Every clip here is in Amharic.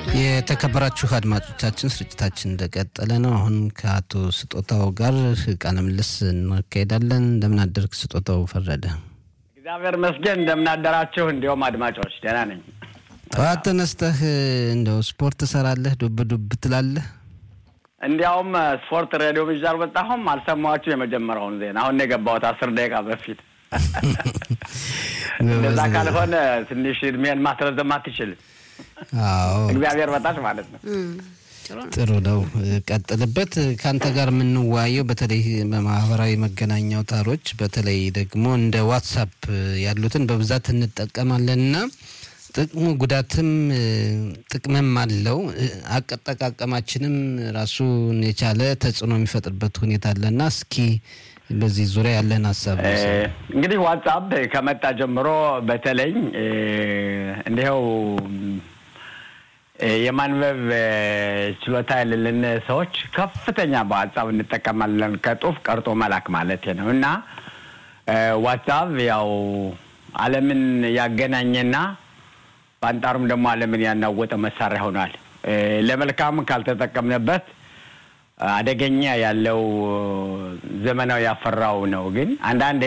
የተከበራችሁ አድማጮቻችን ስርጭታችን እንደቀጠለ ነው። አሁን ከአቶ ስጦታው ጋር ቃለ ምልልስ እናካሄዳለን። እንደምን አደርክ ስጦታው ፈረደ? እግዚአብሔር መስገን እንደምናደራችሁ። እንዲሁም አድማጮች ደህና ነኝ። ጠዋት ተነስተህ እንደው ስፖርት ትሰራለህ? ዱብ ዱብ ትላለህ? እንዲያውም ስፖርት ሬዲዮ ብቻ አልወጣሁም፣ አልሰማኋችሁ የመጀመሪያውን ዜና አሁን ነው የገባሁት አስር ደቂቃ በፊት። እንደዛ ካልሆነ ትንሽ እድሜን ማስረዘም አትችልም። አዎ እግዚአብሔር በታች ማለት ነው። ጥሩ ነው፣ ቀጥልበት። ከአንተ ጋር የምንወያየው በተለይ በማህበራዊ መገናኛ አውታሮች በተለይ ደግሞ እንደ ዋትሳፕ ያሉትን በብዛት እንጠቀማለን እና ጥቅሙ ጉዳትም ጥቅምም አለው። አጠቃቀማችንም ራሱን የቻለ ተጽዕኖ የሚፈጥርበት ሁኔታ አለና እስኪ በዚህ ዙሪያ ያለን ሀሳብ እንግዲህ ዋትሳፕ ከመጣ ጀምሮ በተለይ እንዲኸው የማንበብ ችሎታ የሌለን ሰዎች ከፍተኛ በዋትሳፕ እንጠቀማለን። ከጡፍ ቀርጦ መላክ ማለት ነው እና ዋትሳፕ ያው ዓለምን ያገናኘና በአንጻሩም ደግሞ ዓለምን ያናወጠ መሳሪያ ሆኗል። ለመልካም ካልተጠቀምንበት አደገኛ ያለው ዘመናዊ ያፈራው ነው። ግን አንዳንዴ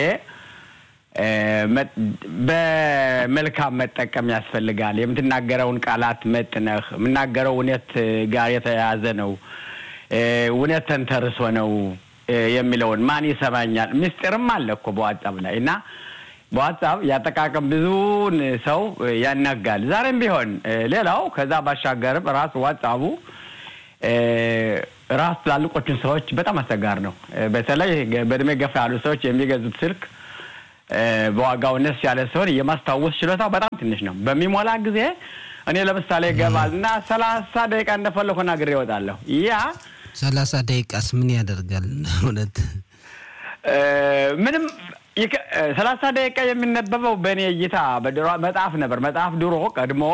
በመልካም መጠቀም ያስፈልጋል። የምትናገረውን ቃላት መጥነህ የምናገረው እውነት ጋር የተያያዘ ነው፣ እውነት ተንተርሶ ነው የሚለውን ማን ይሰማኛል። ምስጢርም አለ እኮ በዋትሳፕ ላይ እና በዋትሳፕ ያጠቃቀም ብዙውን ሰው ያናጋል። ዛሬም ቢሆን ሌላው ከዛ ባሻገርም ራሱ ዋትሳፑ ራሱ ትላልቆችን ሰዎች በጣም አስቸጋሪ ነው። በተለይ በእድሜ ገፋ ያሉ ሰዎች የሚገዙት ስልክ በዋጋው ነስ ያለ ሲሆን የማስታወስ ችሎታው በጣም ትንሽ ነው። በሚሞላ ጊዜ እኔ ለምሳሌ ይገባል እና ሰላሳ ደቂቃ እንደፈለኩ ናግሬ ይወጣለሁ። ያ ሰላሳ ደቂቃስ ምን ያደርጋል? እውነት ምንም ሰላሳ ደቂቃ የሚነበበው በእኔ እይታ በድሮ መጽሐፍ ነበር። መጽሐፍ ድሮ ቀድሞ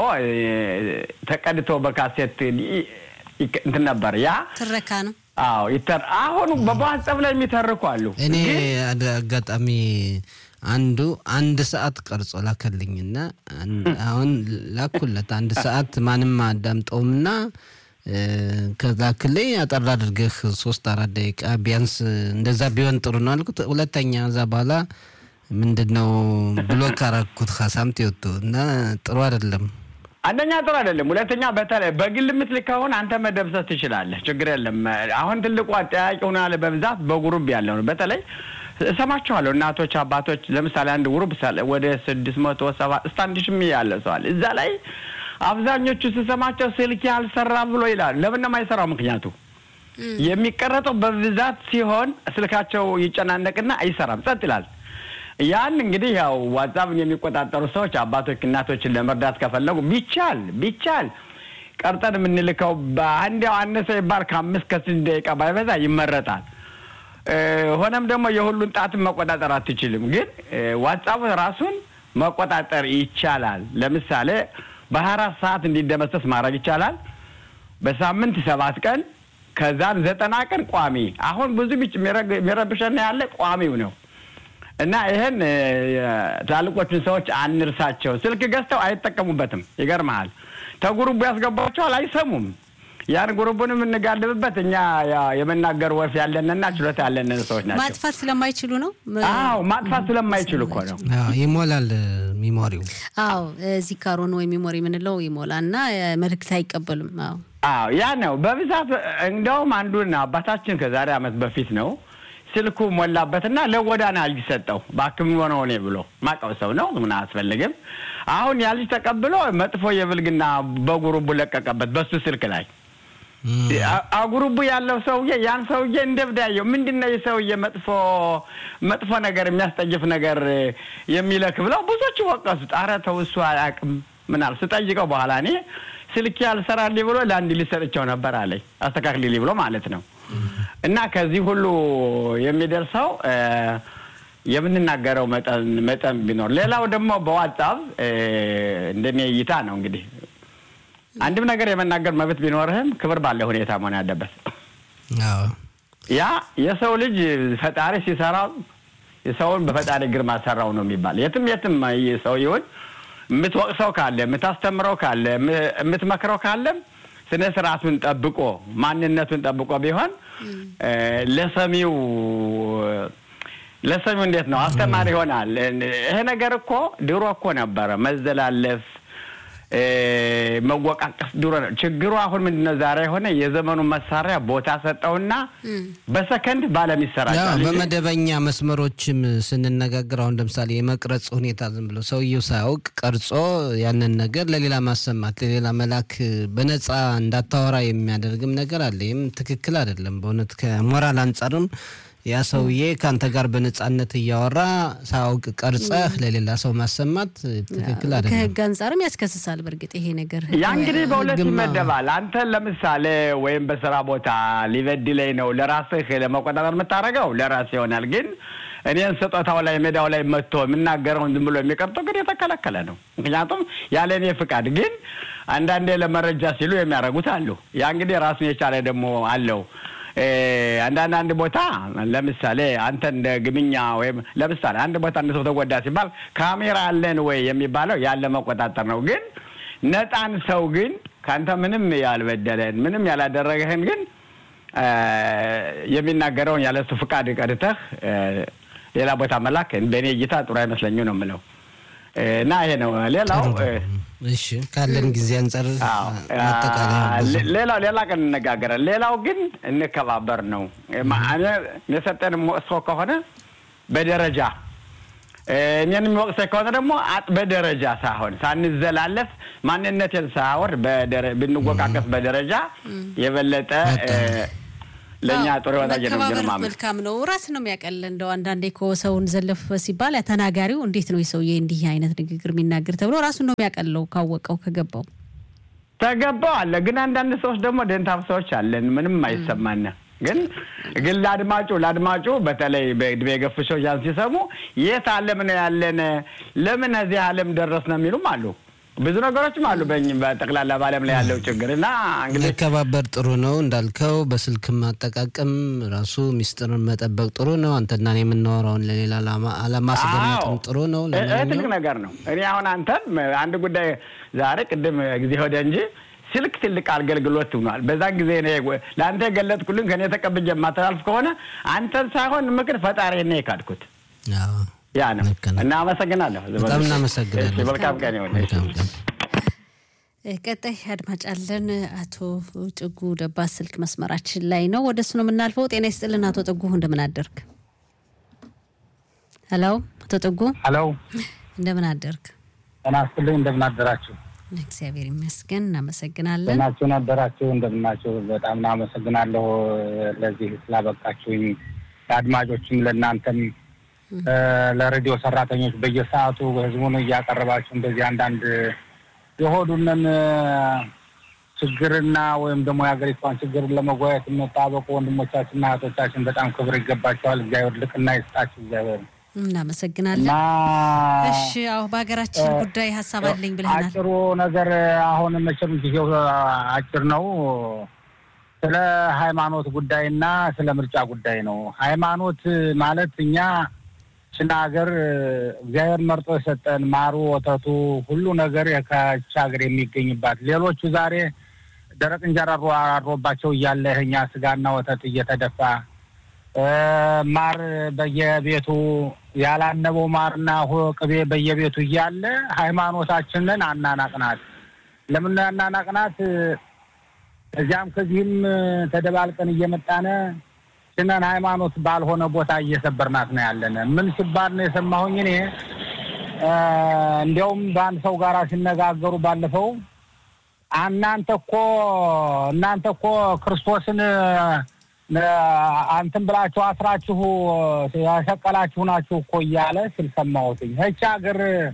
ተቀድቶ በካሴት እንትን ነበር። ያ ትረካ ነው። አዎ ይተር አሁን በዋትሳፕ ላይ የሚተርኩ አሉ። እኔ አጋጣሚ አንዱ አንድ ሰዓት ቀርጾ ላከልኝና አሁን ላኩለት አንድ ሰዓት ማንም አዳምጠውምና ከላክልኝ አጠር አድርገህ ሶስት አራት ደቂቃ ቢያንስ እንደዛ ቢሆን ጥሩ ነው አልኩት። ሁለተኛ እዛ በኋላ ምንድን ነው ብሎክ አረኩት ከሳምት ይወጡ እና ጥሩ አይደለም። አንደኛ ጥሩ አይደለም። ሁለተኛ በተለይ በግል የምትልክ ከሆነ አንተ መደብሰት ትችላለህ፣ ችግር የለም። አሁን ትልቁ አጠያቂ ሆናል በብዛት በጉሩብ ያለው ነው። በተለይ እሰማችኋለሁ እናቶች፣ አባቶች ለምሳሌ አንድ ጉሩብ ወደ ስድስት መቶ ሰባ እስከ አንድ ሺህ ያለ ሰዋል እዛ ላይ አብዛኞቹ ስሰማቸው ስልክ ያልሰራ ብሎ ይላል። ለምን ነው የማይሰራው? ምክንያቱ የሚቀረጠው በብዛት ሲሆን ስልካቸው ይጨናነቅና አይሰራም፣ ጸጥ ይላል። ያን እንግዲህ ያው ዋትሳፕን የሚቆጣጠሩ ሰዎች አባቶች፣ እናቶችን ለመርዳት ከፈለጉ ቢቻል ቢቻል ቀርጠን የምንልከው በአንዲያው አነሰ ይባል ከአምስት ከስድስት ደቂቃ ባይበዛ ይመረጣል። ሆነም ደግሞ የሁሉን ጣትን መቆጣጠር አትችልም፣ ግን ዋትሳፕ ራሱን መቆጣጠር ይቻላል። ለምሳሌ በሀያ አራት ሰዓት እንዲደመሰስ ማድረግ ይቻላል። በሳምንት ሰባት ቀን ከዛም ዘጠና ቀን ቋሚ። አሁን ብዙ ቢጭ የሚረብሸና ያለ ቋሚው ነው እና ይህን ትላልቆቹን ሰዎች አንርሳቸው። ስልክ ገዝተው አይጠቀሙበትም። ይገርመሃል። ተጉሩቡ ያስገባቸዋል፣ አይሰሙም። ያን ጉሩቡን የምንጋልብበት እኛ የመናገር ወፍ ያለንና ችሎታ ያለንን ሰዎች ናቸው። ማጥፋት ስለማይችሉ ነው። አዎ ማጥፋት ስለማይችሉ እኮ ነው። ይሞላል ሚሞሪው። አዎ ዚካሮን ወይ ሚሞሪ የምንለው ይሞላና መልእክት አይቀበሉም። አዎ አዎ ያ ነው በብዛት እንደውም አንዱን አባታችን ከዛሬ ዓመት በፊት ነው ስልኩ ሞላበትና ለጎዳና ልጅ ሰጠው። በአክም ሆነው እኔ ብሎ ማቀው ሰው ነው ምን አያስፈልግም። አሁን ያ ልጅ ተቀብሎ መጥፎ የብልግና በጉሩቡ ለቀቀበት በሱ ስልክ ላይ አጉሩቡ ያለው ሰውዬ ያን ሰውዬ እንደብዳየው ምንድን ነው የሰውዬ መጥፎ መጥፎ ነገር የሚያስጠይፍ ነገር የሚለክ ብለው ብዙዎቹ ወቀሱት። ኧረ ተው እሱ አያውቅም ምናል ስጠይቀው በኋላ እኔ ስልክ ያልሰራልኝ ብሎ ለአንድ ልጅ ሰጥቼው ነበር አለኝ። አስተካክልልኝ ብሎ ማለት ነው። እና ከዚህ ሁሉ የሚደርሰው የምንናገረው መጠን መጠን ቢኖር፣ ሌላው ደግሞ በዋትሳፕ እንደኔ እይታ ነው እንግዲህ አንድም ነገር የመናገር መብት ቢኖርህም ክብር ባለ ሁኔታ መሆን ያለበት። ያ የሰው ልጅ ፈጣሪ ሲሰራው የሰውን በፈጣሪ ግርማ ሰራው ነው የሚባል። የትም የትም ሰው ይሁን የምትወቅሰው ካለ፣ የምታስተምረው ካለ፣ የምትመክረው ካለም ስነ ስርዓቱን ጠብቆ ማንነቱን ጠብቆ ቢሆን ለሰሚው ለሰሚው እንዴት ነው አስተማሪ ይሆናል። ይሄ ነገር እኮ ድሮ እኮ ነበረ መዘላለፍ መወቃቀስ ድሮ ነው። ችግሩ አሁን ምንድን ነው? ዛሬ የሆነ የዘመኑ መሳሪያ ቦታ ሰጠውና በሰከንድ ባለም ይሰራጫል። በመደበኛ መስመሮችም ስንነጋገር አሁን ለምሳሌ የመቅረጽ ሁኔታ ዝም ብሎ ሰውየው ሳያውቅ ቀርጾ ያንን ነገር ለሌላ ማሰማት ለሌላ መላክ በነፃ እንዳታወራ የሚያደርግም ነገር አለ። ይህም ትክክል አይደለም። በእውነት ከሞራል አንጻርም ያ ሰውዬ ከአንተ ጋር በነጻነት እያወራ ሳያውቅ ቀርጸህ ለሌላ ሰው ማሰማት ትክክል አይደለም። ከህግ አንጻርም ያስከስሳል። በእርግጥ ይሄ ነገር ያ እንግዲህ በሁለት ይመደባል። አንተ ለምሳሌ ወይም በስራ ቦታ ሊበድለኝ ነው ለራስህ ለመቆጣጠር የምታደርገው ለራስህ ይሆናል። ግን እኔን ስጦታው ላይ ሜዳው ላይ መጥቶ የምናገረውን ዝም ብሎ የሚቀርጠው ግን የተከለከለ ነው። ምክንያቱም ያለ እኔ ፍቃድ። ግን አንዳንዴ ለመረጃ ሲሉ የሚያደርጉት አሉ። ያ እንግዲህ ራሱን የቻለ ደግሞ አለው። አንዳንድ አንድ ቦታ ለምሳሌ አንተ እንደ ግምኛ ወይም ለምሳሌ አንድ ቦታ አንድ ሰው ተጎዳ ሲባል ካሜራ አለን ወይ የሚባለው ያለ መቆጣጠር ነው። ግን ነፃን ሰው ግን ከአንተ ምንም ያልበደለን ምንም ያላደረገህን ግን የሚናገረውን ያለ እሱ ፍቃድ ቀድተህ ሌላ ቦታ መላክ በእኔ እይታ ጥሩ አይመስለኝም ነው የምለው። እና ይሄ ነው። ሌላው እሺ ካለን ጊዜ አንጻር ሌላው ሌላ ቀን እንነጋገራለን። ሌላው ግን እንከባበር ነው። የሰጠን ወቅሶ ከሆነ በደረጃ እኔን የሚወቅሰኝ ከሆነ ደግሞ በደረጃ ሳይሆን ሳንዘላለፍ ማንነቴን ሳያወር ብንወቃቀስ በደረጃ የበለጠ ለእኛ ጥሩ ይሆናል። መከባበር መልካም ነው። ራስ ነው የሚያቀል እንደው አንዳንዴ እኮ ሰውን ዘለፍ ሲባል ተናጋሪው እንዴት ነው የሰውዬ እንዲህ አይነት ንግግር የሚናገር ተብሎ ራሱን ነው የሚያቀለው ካወቀው ከገባው ተገባው አለ። ግን አንዳንድ ሰዎች ደግሞ ደንታም ሰዎች አለን ምንም አይሰማን ግን ግን ለአድማጩ ለአድማጩ በተለይ በእድሜ የገፉ ሰዎች ያን ሲሰሙ የት ዓለም ነው ያለን ለምን እዚህ ዓለም ደረስ ነው የሚሉም አሉ። ብዙ ነገሮችም አሉ በጠቅላላ በዓለም ላይ ያለው ችግር እና እንግዲህ መከባበር ጥሩ ነው እንዳልከው፣ በስልክ ማጠቃቀም ራሱ ሚስጥርን መጠበቅ ጥሩ ነው። አንተና እኔ የምናወራውን ለሌላ አለማስገመጥም ጥሩ ነው። ትልቅ ነገር ነው። እኔ አሁን አንተን አንድ ጉዳይ ዛሬ ቅድም ጊዜ ወደ እንጂ ስልክ ትልቅ አገልግሎት ሆኗል። በዛን ጊዜ ለአንተ የገለጥኩልን ከእኔ ተቀብዬ የማተላልፍ ከሆነ አንተን ሳይሆን ምክር ፈጣሪ ነው የካድኩት። ያ ነው እና አመሰግናለሁ። በጣም እናመሰግናለን። መልካም ቀን ይሆን። ቀጣይ አድማጭ አለን። አቶ ጥጉ ደባ ስልክ መስመራችን ላይ ነው። ወደ እሱ ነው የምናልፈው። ጤና ይስጥልን አቶ ጥጉ፣ እንደምን አደርግ? ሄሎ፣ አቶ ጥጉ። ሄሎ፣ እንደምን አደርግ? ጤና ይስጥልኝ። እንደምን አደራችሁ? እግዚአብሔር ይመስገን፣ እናመሰግናለን። ጤናችሁ ነበራችሁ? እንደምናችሁ? በጣም እናመሰግናለሁ ለዚህ ስላበቃችሁኝ፣ ለአድማጮችም ለእናንተም ለሬዲዮ ሰራተኞች በየሰዓቱ ህዝቡን እያቀረባችሁ እንደዚህ አንዳንድ የሆዱንን ችግርና ወይም ደግሞ የሀገሪቷን ችግርን ለመጓየት የሚጣበቁ ወንድሞቻችንና እህቶቻችን በጣም ክብር ይገባቸዋል። እግዚአብሔር ልቅና ይስጣችሁ። እግዚአብሔር እናመሰግናለን። እሺ፣ አሁ በሀገራችን ጉዳይ ሀሳብ አለኝ ብለናል። አጭሩ ነገር አሁን መቼም ጊዜው አጭር ነው። ስለ ሃይማኖት ጉዳይና ስለ ምርጫ ጉዳይ ነው። ሃይማኖት ማለት እኛ ችን ሀገር እግዚአብሔር መርጦ የሰጠን ማሩ፣ ወተቱ፣ ሁሉ ነገር ከች ሀገር የሚገኝባት ሌሎቹ ዛሬ ደረቅ እንጀራ አድሮባቸው እያለ እኛ ስጋና ወተት እየተደፋ ማር በየቤቱ ያላነበው ማርና ቅቤ በየቤቱ እያለ ሃይማኖታችንን አናናቅናት። ለምን አናናቅናት? እዚያም ከዚህም ተደባልቀን እየመጣነ ችነን ሃይማኖት ባልሆነ ቦታ እየሰበርናት ነው ያለን። ምን ሲባል ነው የሰማሁኝ እኔ እንዲያውም በአንድ ሰው ጋር ሲነጋገሩ ባለፈው እናንተ እኮ እናንተ እኮ ክርስቶስን አንትን ብላችሁ አስራችሁ ያሰቀላችሁ ናችሁ እኮ እያለ ሲል ሰማሁትኝ። ይህች ሀገር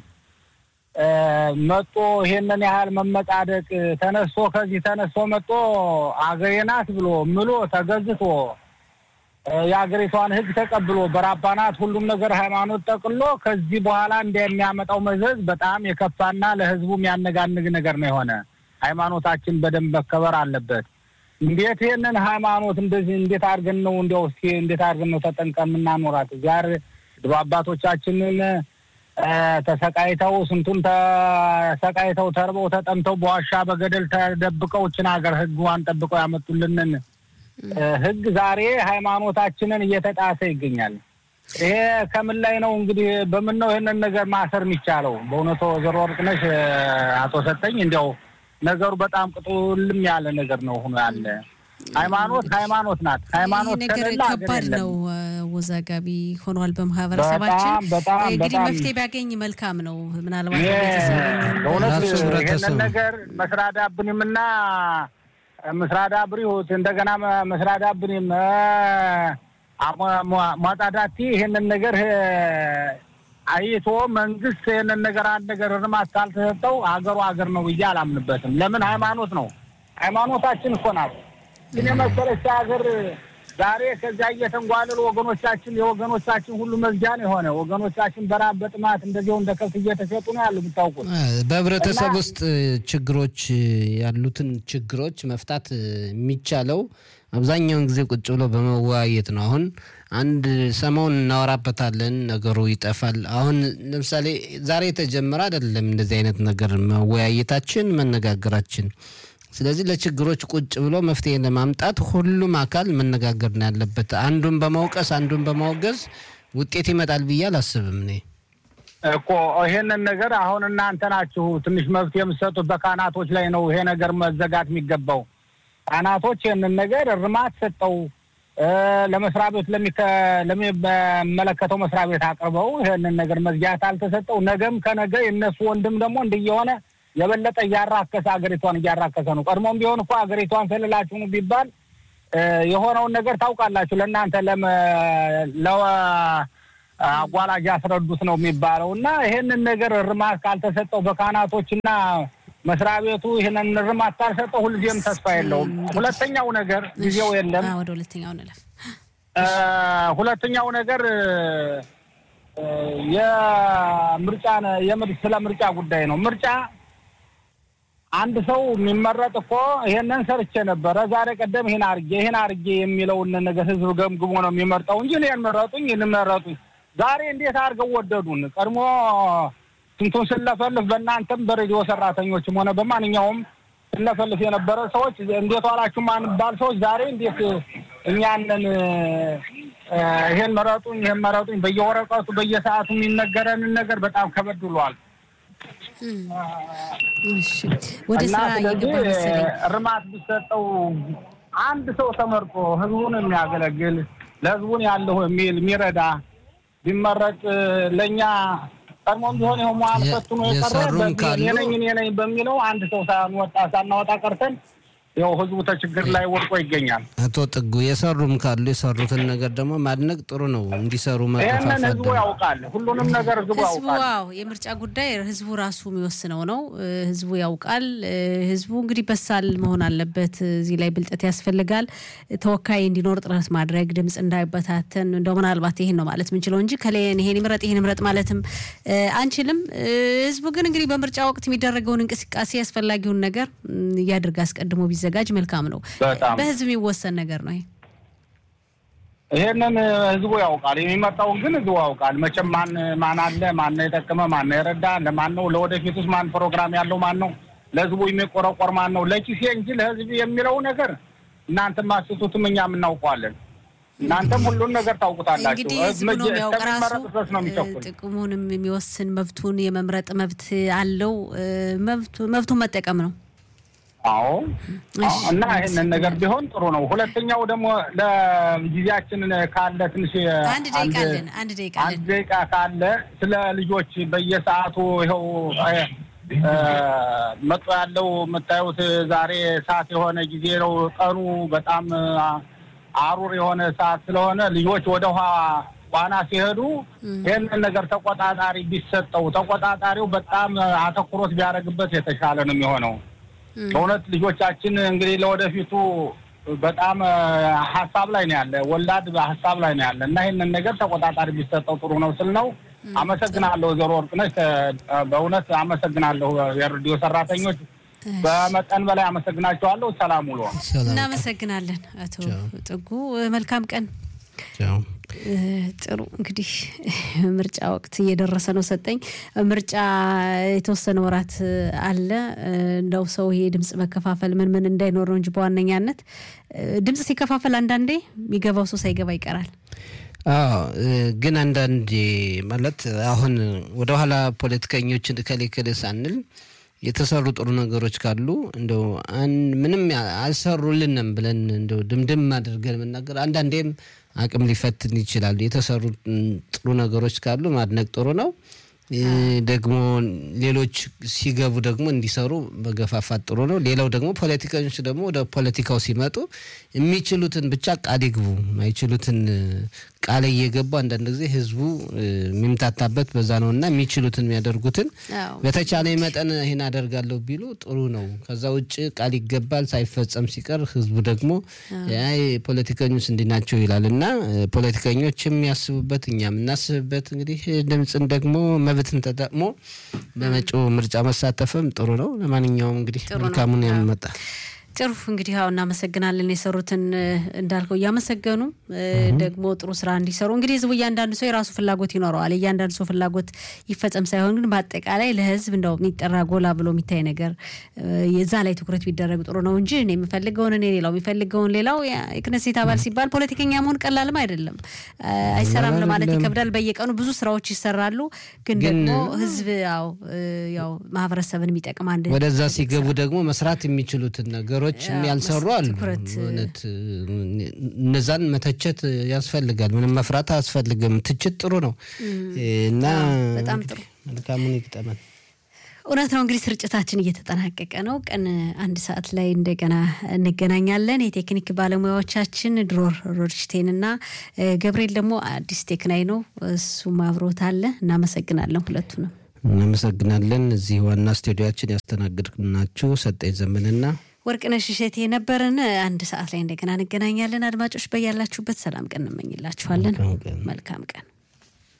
መጦ ይሄንን ያህል መመጻደቅ ተነስቶ ከዚህ ተነስቶ መጦ አገሬ ናት ብሎ ምሎ ተገዝቶ የሀገሪቷን ሕግ ተቀብሎ በራባናት ሁሉም ነገር ሃይማኖት ጠቅሎ ከዚህ በኋላ እንደሚያመጣው መዘዝ በጣም የከፋና ለሕዝቡ የሚያነጋንግ ነገር ነው የሆነ። ሃይማኖታችን በደንብ መከበር አለበት። እንዴት ይህንን ሃይማኖት እንደዚህ እንዴት አድርገን ነው እንዲያው እስኪ እንዴት አድርገን ነው ተጠንቀ የምናኖራት? ዛሬ ድሮ አባቶቻችንን ተሰቃይተው ስንቱን ተሰቃይተው ተርበው ተጠምተው በዋሻ በገደል ተደብቀው ችን ሀገር ህግዋን ጠብቀው ያመጡልንን ህግ ዛሬ ሃይማኖታችንን እየተጣሰ ይገኛል። ይሄ ከምን ላይ ነው እንግዲህ በምን ነው ይህንን ነገር ማሰር የሚቻለው? በእውነቱ ወይዘሮ ወርቅነሽ አቶ ሰጠኝ እንዲያው ነገሩ በጣም ቅጡልም ያለ ነገር ነው ሆኖ ያለ ሃይማኖት ሃይማኖት ናት። ሃይማኖት ነገር ከሌለ ሀገር ከባድ የለም። ነው፣ ወዛጋቢ ሆኗል በማህበረሰባችን። በጣም በጣም እንግዲህ በጣም መፍትሄ ቢያገኝ መልካም ነው። ምናልባት ይሄ ቤተሰብ በእውነት ራሱ ህብረተሰቡ ይህንን ነገር መስራዳ ብንም ምስራዳ ብሪሁት እንደገና መስራዳ ብንም ሟጣዳቲ ይህንን ነገር አይቶ መንግስት ይህንን ነገር አንድ ነገር እርማት ካልተሰጠው ሀገሩ ሀገር ነው ብዬ አላምንበትም። ለምን ሃይማኖት ነው ሃይማኖታችን እኮ ናት። ግን የመሰለች ሀገር ዛሬ ከዚያ እየተንጓለሉ ወገኖቻችን የወገኖቻችን ሁሉ መዝጃን የሆነ ወገኖቻችን በራብ በጥማት እንደዚሁ እንደ ከብት እየተሸጡ ነው ያሉ የምታውቁት። በህብረተሰብ እና- ውስጥ ችግሮች ያሉትን ችግሮች መፍታት የሚቻለው አብዛኛውን ጊዜ ቁጭ ብሎ በመወያየት ነው። አሁን አንድ ሰሞን እናወራበታለን፣ ነገሩ ይጠፋል። አሁን ለምሳሌ ዛሬ የተጀመረ አይደለም እንደዚህ አይነት ነገር መወያየታችን፣ መነጋገራችን። ስለዚህ ለችግሮች ቁጭ ብሎ መፍትሄ ለማምጣት ሁሉም አካል መነጋገር ነው ያለበት። አንዱን በማውቀስ አንዱን በማውገዝ ውጤት ይመጣል ብዬ አላስብም እኔ። እኮ ይሄንን ነገር አሁን እናንተ ናችሁ ትንሽ መብት የምትሰጡት በካህናቶች ላይ ነው ይሄ ነገር መዘጋት የሚገባው። ካህናቶች ይህንን ነገር እርማት ሰጠው እ ለመስሪያ ቤት ለሚከ- ለሚመለከተው መስሪያ ቤት አቅርበው ይህንን ነገር መዝጊያት አልተሰጠው። ነገም ከነገ የእነሱ ወንድም ደግሞ እንዲየሆነ የበለጠ እያራከሰ ሀገሪቷን እያራከሰ ነው። ቀድሞም ቢሆን እኮ ሀገሪቷን ሰልላችሁ ነው ቢባል እ የሆነውን ነገር ታውቃላችሁ። ለእናንተ ለመ ለ አጓላጅ ያስረዱት ነው የሚባለው እና ይሄንን ነገር እርማት ካልተሰጠው በካህናቶችና መስሪያ ቤቱ ይህንን እርማት ካልሰጠው ሁልጊዜም ተስፋ የለውም። ሁለተኛው ነገር ጊዜው የለም። አዎ፣ ወደ ሁለተኛው እንለፍ። እ ሁለተኛው ነገር እ የምርጫ ነ- የምር- ስለ ምርጫ ጉዳይ ነው። ምርጫ አንድ ሰው የሚመረጥ እኮ ይሄንን ሰርቼ ነበረ ዛሬ ቀደም ይህን አርጌ ይህን አርጌ የሚለውን ነገር ህዝብ ገምግሞ ነው የሚመርጠው እንጂ እኔን መረጡኝ ይህን መረጡኝ። ዛሬ እንዴት አድርገው ወደዱን? ቀድሞ ስንቱን ስለፈልፍ በእናንተም በሬዲዮ ሰራተኞችም ሆነ በማንኛውም ስለፈልፍ የነበረ ሰዎች እንዴት ዋላችሁ ማንባል ሰዎች ዛሬ እንዴት እኛንን እ ይሄን መረጡኝ ይሄን መረጡኝ በየወረቀቱ በየሰዓቱ የሚነገረንን ነገር በጣም ከበድ ብሏል። እሺ፣ ወደ እና ስራ ስለዚህ እየገባ መሰለኝ። እርማት ቢሰጠው አንድ ሰው ተመርጦ ህዝቡን የሚያገለግል ለህዝቡን ያለሁ የሚል የሚረዳ ቢመረጥ ለእኛ ቀድሞም ቢሆን ይኸው መዋል የ- ፈትኖ የቀረ የሰሩም በዚህ ካሉ- እኔ ነኝ እኔ ነኝ በሚለው አንድ ሰው ሳንወጣ ሳናወጣ ቀርተን ይኸው ህዝቡ ተችግር ላይ ወድቆ ይገኛል። አቶ ጥጉ የሰሩም ካሉ የሰሩትን ነገር ደግሞ ማድነቅ ጥሩ ነው። እንዲሰሩ ይህንን መገፋፋት ህዝቡ ደግሞ ያውቃል። ሁሉንም ነገር ህዝቡ ህዝቡ ያውቃል። ዋው የምርጫ ጉዳይ ህዝቡ ራሱ የሚወስነው ነው። እ፣ ህዝቡ ያውቃል። እ፣ ህዝቡ እንግዲህ በሳል መሆን አለበት። እዚህ ላይ ብልጠት ያስፈልጋል። ተወካይ እንዲኖር ጥረት ማድረግ፣ ድምፅ እንዳይበታተን እንደው ምናልባት ይሄን ነው ማለት የምንችለው እንጂ ከሌን ይሄን ይምረጥ ይሄን ይምረጥ ማለትም እ፣ አንችልም። እ፣ ህዝቡ ግን እንግዲህ በምርጫ ወቅት የሚደረገውን እንቅስቃሴ አስፈላጊውን ነገር ም፣ እያድርግ አስቀድሞ ቢዘጋጅ መልካም ነው። በጣም በህዝብ የሚወሰን ነገር ነው ይሄ። ይሄንን ህዝቡ ያውቃል። የሚመጣውን ግን ህዝቡ ያውቃል። መቼም ማን ማን አለ ማን ነው የጠቀመ ማን ነው የረዳ ለማን ነው ለወደፊቱስ ማን ፕሮግራም ያለው ማን ነው ለህዝቡ የሚቆረቆር ማን ነው ለኪሴ እንጂ ለህዝብ የሚለው ነገር እናንተም አስቱትም እኛም እናውቀዋለን። እናንተም ሁሉን ነገር ታውቁታላችሁ። እንግዲህ ህዝቡ ነው የሚያውቅ ራሱ እስከሚመረጥ ድረስ ነው የሚቸኩል። ጥቅሙንም የሚወስን መብቱን የመምረጥ መብት አለው። እ፣ መብቱ- መብቱን መጠቀም ነው። አዎ እሺ፣ እና ይህንን ነገር ቢሆን ጥሩ ነው። ሁለተኛው ደግሞ ለጊዜያችን ካለ ትንሽ አንድ ደቂቃ አለን። አንድ ደቂቃ አንድ አለን። ደቂቃ ካለ ስለ ልጆች በየሰዓቱ ይኸው እ፣ መጡ ያለው የምታዩት ዛሬ ሰዓት የሆነ ጊዜ ነው። ቀኑ በጣም አ- አሩር የሆነ ሰዓት ስለሆነ ልጆች ወደ ውሃ ዋና ሲሄዱ ይህንን ነገር ተቆጣጣሪ ቢሰጠው ተቆጣጣሪው በጣም አተኩሮት ቢያደርግበት የተሻለ ነው የሚሆነው። በእውነት ልጆቻችን እንግዲህ ለወደፊቱ በጣም እ፣ ሀሳብ ላይ ነው ያለ ወላድ ሀሳብ ላይ ነው ያለ እና ይህንን ነገር ተቆጣጣሪ ቢሰጠው ጥሩ ነው ስል ነው። አመሰግናለሁ ወይዘሮ ወርቅነሽ እ፣ በእውነት አመሰግናለሁ። የሬዲዮ ሰራተኞች በመጠን በላይ አመሰግናቸዋለሁ። ሰላም ውሎ ሰላም እናመሰግናለን አቶ ቻው። ጥጉ። መልካም ቀን። ቻው። ጥሩ እንግዲህ ምርጫ ወቅት እየደረሰ ነው። ሰጠኝ ምርጫ የተወሰነ ወራት አለ። እንደው ሰው ይሄ ድምፅ መከፋፈል ምን ምን እንዳይኖር ነው እንጂ በዋነኛነት ድምፅ ሲከፋፈል አንዳንዴ የሚገባው ሰው ሳይገባ ይቀራል። አዎ ግን አንዳንዴ ማለት አሁን ወደኋላ ፖለቲከኞችን እከሌ እከሌ ሳንል የተሰሩ ጥሩ ነገሮች ካሉ እንደው ምንም አልሰሩልንም ብለን እንደው ድምድም አድርገን መናገር አንዳንዴም አቅም ሊፈትን ይችላል። የተሰሩ ጥሩ ነገሮች ካሉ ማድነቅ ጥሩ ነው። ደግሞ ሌሎች ሲገቡ ደግሞ እንዲሰሩ መገፋፋት ጥሩ ነው። ሌላው ደግሞ ፖለቲከኞች ደግሞ ወደ ፖለቲካው ሲመጡ የሚችሉትን ብቻ ቃል ይግቡ፣ ማይችሉትን ቃል እየገቡ አንዳንድ ጊዜ ህዝቡ የሚምታታበት በዛ ነው እና የሚችሉትን የሚያደርጉትን በተቻለ መጠን ይህን አደርጋለሁ ቢሉ ጥሩ ነው። ከዛ ውጭ ቃል ይገባል፣ ሳይፈጸም ሲቀር ህዝቡ ደግሞ አይ ፖለቲከኞች እንዲህ ናቸው ይላል እና ፖለቲከኞች የሚያስቡበት እኛ የምናስብበት እንግዲህ ድምፅን ደግሞ መብትን ተጠቅሞ በመጪው ምርጫ መሳተፍም ጥሩ ነው። ለማንኛውም እንግዲህ መልካሙን ያመጣ ጥሩ እንግዲህ ያው እናመሰግናለን። የሰሩትን እንዳልከው እያመሰገኑ ደግሞ ጥሩ ስራ እንዲሰሩ እንግዲህ ህዝቡ እያንዳንዱ ሰው የራሱ ፍላጎት ይኖረዋል። እያንዳንዱ ሰው ፍላጎት ይፈጸም ሳይሆን ግን በአጠቃላይ ለህዝብ እንደው የሚጠራ ጎላ ብሎ የሚታይ ነገር የዛ ላይ ትኩረት ቢደረግ ጥሩ ነው እንጂ እኔ የምፈልገውን እኔ ሌላው የሚፈልገውን ሌላው የክነሴት አባል ሲባል ፖለቲከኛ መሆን ቀላልም አይደለም። አይሰራም ለማለት ይከብዳል። በየቀኑ ብዙ ስራዎች ይሰራሉ። ግን ደግሞ ህዝብ ያው ያው ማህበረሰብን የሚጠቅም አንድ ወደዛ ሲገቡ ደግሞ መስራት የሚችሉትን ነገሮች ያልሰሩ አሉ። እውነት እነዛን መተቸት ያስፈልጋል። ምንም መፍራት አያስፈልግም። ትችት ጥሩ ነው እና በጣም ጥሩ መልካሙን ይግጠመን። እውነት ነው። እንግዲህ ስርጭታችን እየተጠናቀቀ ነው። ቀን አንድ ሰዓት ላይ እንደገና እንገናኛለን። የቴክኒክ ባለሙያዎቻችን ድሮር ሮድሽቴን እና ገብርኤል ደግሞ አዲስ ቴክናይ ነው፣ እሱም አብሮት አለ። እናመሰግናለን ሁለቱንም እናመሰግናለን። እዚህ ዋና ስቱዲያችን ያስተናግድናችሁ ሰጠኝ ዘመንና ወርቅነሽ እሸቴ የነበርን። አንድ ሰዓት ላይ እንደገና እንገናኛለን። አድማጮች በያላችሁበት ሰላም ቀን እንመኝላችኋለን። መልካም ቀን